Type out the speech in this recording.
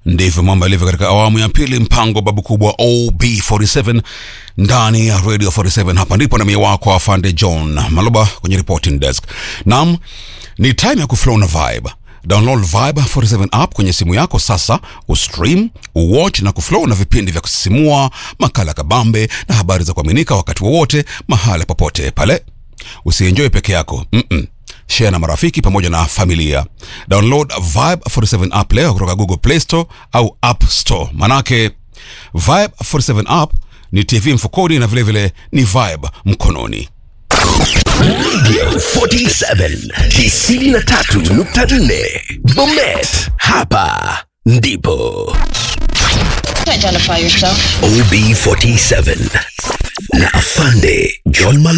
ndivyo mambo yalivyo katika awamu ya pili mpango babu kubwa ob47 ndani ya radio 47 hapa ndipo na mie wako afande john maloba kwenye reporting desk nam ni time ya kuflow na vibe download vibe 47 app kwenye simu yako sasa ustream uwatch na kuflow na vipindi vya kusisimua makala kabambe na habari za kuaminika wakati wowote mahala popote pale usienjoy peke yako Mm-mm share na marafiki pamoja na familia download vibe 47 app leo kutoka google play store au app store manake vibe 47 app ni tv mfukoni na vilevile vile ni vibe mkononi Radio 47 93.4 Bomet, hapa ndipo Identify yourself. OB47 na Afande John Mal